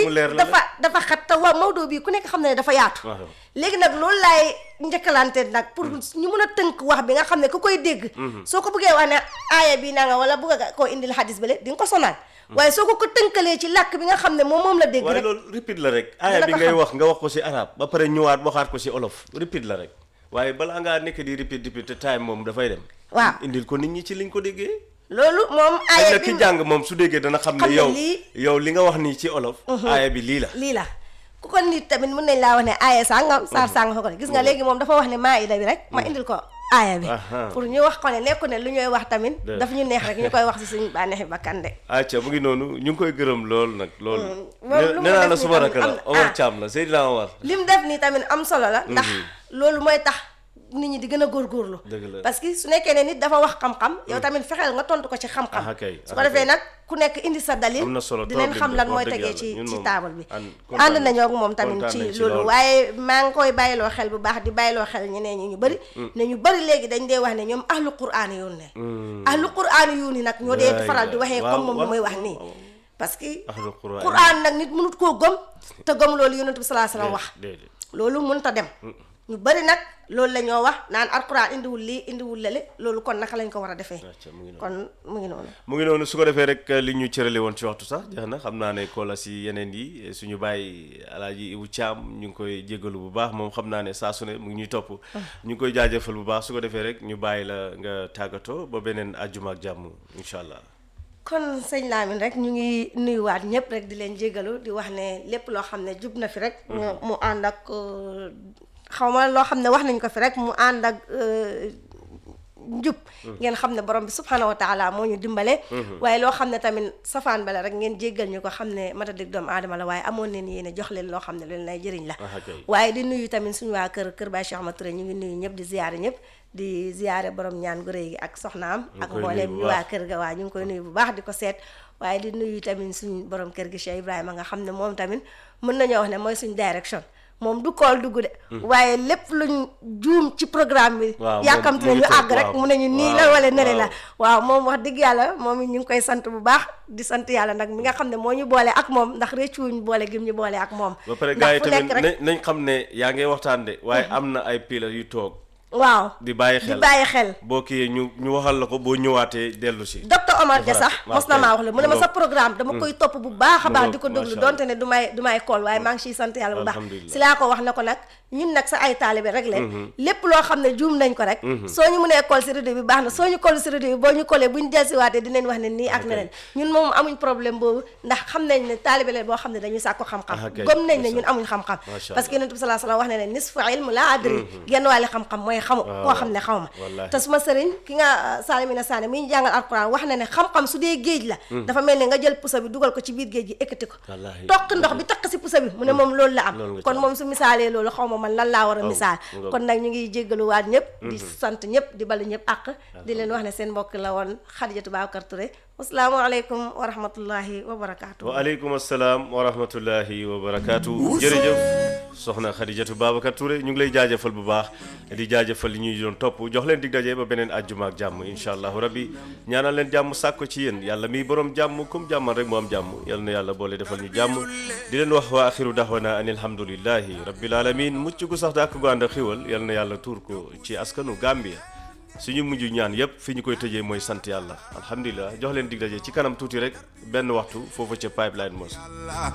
mu leer la dafa dafa xat te waa Maodo bii ku nekk xam na ne dafa yaatu waaw. léegi nag loolu laay njëkkalante nag pour ñu mun a tënk wax bi nga xam ne ku koy dégg soo ko bëggee wax ne aaya bi naa nga wala bëgg nga koo indil xadis bale di nga ko sonal waaye soo ko ko tënkalee ci làkk bi nga xam ne moom moom la dégg waaye rek loolu repeat la rek aaya Dina bi ko ngay xam. wax nga wax ko si arab ba pare ñëwaat waxaat ko si olof repeat la rek waaye balaa ngaa nekk di repeat repeat te time moom dafay dem waaw indil ko nit ñi ci liñ ko déggee loolu moom xëy aaya na bi ki jàng moom su déggee dana xam xam ne ne yow lii- yow li nga wax nii ci olof aaya bi lii la lii la ku ko nit tamit mun nañ laa wax ne aaya sàngam saar sàngam ko gis nga léegi moom dafa wax ne maa ida bi rek ma indil ko aaya bi Aha. pour ñu wax ko ne nekku ne lu ñuy wax tamit Dëgg. daf ñu neex rek ñu koy wax si suñu bànneexi bakkan de acca mu ngi noonu ñu ngi koy gërëm lool nag lool moom lu mu nee naa def la nii suma tamit rakk la am- Omar ah. Thiam la Seydina Omar lim def nii tamit am solo la ndax loolu mooy tax nit ñi di gën a góorgóorlu Dëgg la. parce que su nekkee ne nit dafa wax xam-xam yow tamit fexeel nga tontu ko ci xam-xam Ah, kay, su ko ah, defee kay. nag ku nekk indi sa dalil Am na solo dinañ trop xam lim lan def, mooy wax dëgg tegee yàlla. ci Ñun ci moom taabal bi ànd- kontaan ànd nañ- nañoo ak moom tamit kontaan ci nañ ci loolu lool. waaye maa ngi koy bàyyiloo xel bu baax di bàyyiloo xel ñeneen ñi ñu bëri ne ñu bëri léegi dañ dee wax ne ñoom ahlu quraan yoon ne ahlu quraan yu ni nag ñoo dee Waay, faral di waxee waaw, comme moom lu waaw, muy wax waaw, nii waaw. parce que ahlu quraan quraan nag nit mënut koo gëm te gëm loolu yonent bi salaa salaam wax déedéet loolu mënut a dem ñu bari nag loolu la ñoo wax naan alquran indiwul lii indiwul lale loolu kon naka lañ ko war a defee acca mu ngi noonu kon mu ngi noonu mu ngi noonu su ko defee rek li ñu cërale woon ci waxtu sax jeex na xam naa ne koola si yeneen yi suñu bàyyi alaaji Ibu Caam ñu ngi koy jégalu bu baax moom xam naa ne saa su ne mu ngi ñuy topp ñu ngi koy jaajëfal bu baax su ko defee rek ñu bàyyi la nga tàggatoo ba beneen àjjuma ak jàmm incha allah kon sëñ Lamine rek ñu ngi nuyuwaat ñëpp rek di leen jégalu di wax ne lépp loo xam ne jub na fi rek ñu mu ànd ak euh, xaw ma loo xam ne wax nañ ko fi rek mu ànd ak euh, njub ngeen xam ne borom bi subhanahu wa taala moo ñu dimbale waaye loo xam ne tamit safaan bala rek ngeen jéggal ñu ko xam ne mata dëgg doomu aadama la waaye amoon neen yéene jox leen loo xam ne leen lay jëriñ la Ah, kay. waaye di nuyu tamit suñu waa kër kër Baye Cheikh Ahmad Touré ñu ngi nuyu ñëpp di ziyaare ñëpp di ziyaare borom ñaan gu rëy gi ak soxnaam ngi ak koy mbooleem nuyu bu ñu waa baax. kër ga waa ñu ngi koy nuyu bu baax di ko seet waaye di nuyu tamit suñ borom kër gi Cheikh Ibrahima nga xam ne moom tamit mën nañoo wax ne mooy suñ direction moom du kool dugg de waaye lépp luñ juum ci programme bi Waaw, moom yàkkamti mu ngi nañu toog, àgg rek waaw. mu nañu nii la Waaw, wala nele la waaw. waaw moom wax dëgg yàlla moom it ñu ngi koy sant bu baax di sant yàlla nag mi nga xam ne moo ñu boole ak moom ndax réccuwuñ boole gim ñu boole ak moom ba pare ndax gars yi fu tamit nekk rek nañ nañ xam ne yaa ngi waxtaan de waaye am na ay pilar yu toog waaw di bàyyi di xel bàyyi xel boo kii ñu ñu waxal la ko boo ñëwaatee dellu si docteur Omar Dia sax waaw mos na kay. maa wax la mu ne ma Mu sa ngoog. programme dama koy topp bu baax a Mu baax ngoog, di ko déglu macha donte ne du may du may kool waaye maa ngi ciy sant yàlla bu baax Alhamdulillah. si laa ko wax na ko nag ñun nag sa ay taalibe rek leen lépp loo xam ne juum nañ ko rek soo ñu mënee kool si rajo bi baax na soo ñu kool si rajo bi boo ñu koolee bu ñu delsiwaatee dinañ wax ne nii ak Ok. neneen ñun moom amuñ problème boobu ndax xam nañ ne taalibe leen boo xam ne dañuy sàkko xam-xam Ah, kay. gëm nañ ne Ndeysaan. ñun amuñ xam-xam Macha parce que Allah. yonent bi salaa salaam wax ne ne nisfu ilm la adri genn wàlli xam-xam mooy xamu koo xam ne xaw ma Wallaahi. te suma sëriñ ki nga Salimina Sané mi ñu jàngal alquran wax na ne xam-xam su dee géej la dafa mel ne nga jël pusa bi dugal ko ci biir géej gi ekkati ko Wallaahi. toq ndox bi takk si pusa bi mu ne moom loolu la Loolu am nga ci kon am. moom su misaalee loolu xaw ma man lan laa war a misaal mu ngoog. kon nag ñu ngi jéggaluwaat ñëpp di sant ñëpp di balu ñëpp àq di leen wax ne seen mbokk la woon Xadijatu Babacar Touré asalaamaaleykum wa rahmatullahi wa barakaatu waaleykum asalaam wa rahmatullahi wa barakaatu jërëjëf soxna Xadijatu Babacar Touré ñu ngi lay jaajëfal bu baax di jaajëfal li ñuy doon topp jox leen dig daje ba beneen àjjuma ak jàmm incha allahu rabbi ñaanal leen jàmm sàkko ci yéen yàlla miy borom jàmm comme jàmmal rek mu am jàmm yal na yàlla boole defal ñu jàmm di leen wax wa axiru daxwana an alhamdulillahi rabbil alamin mucc gu sax dàkk gu ànd ak xiwal yal na yàlla tuur ko ci askanu Gambia suñu mujj ñaan yépp fi ñu koy tëjee mooy sant yàlla alhamdulilah jox leen dig daje ci kanam tuuti rek benn waxtu foofu ca pipeline mos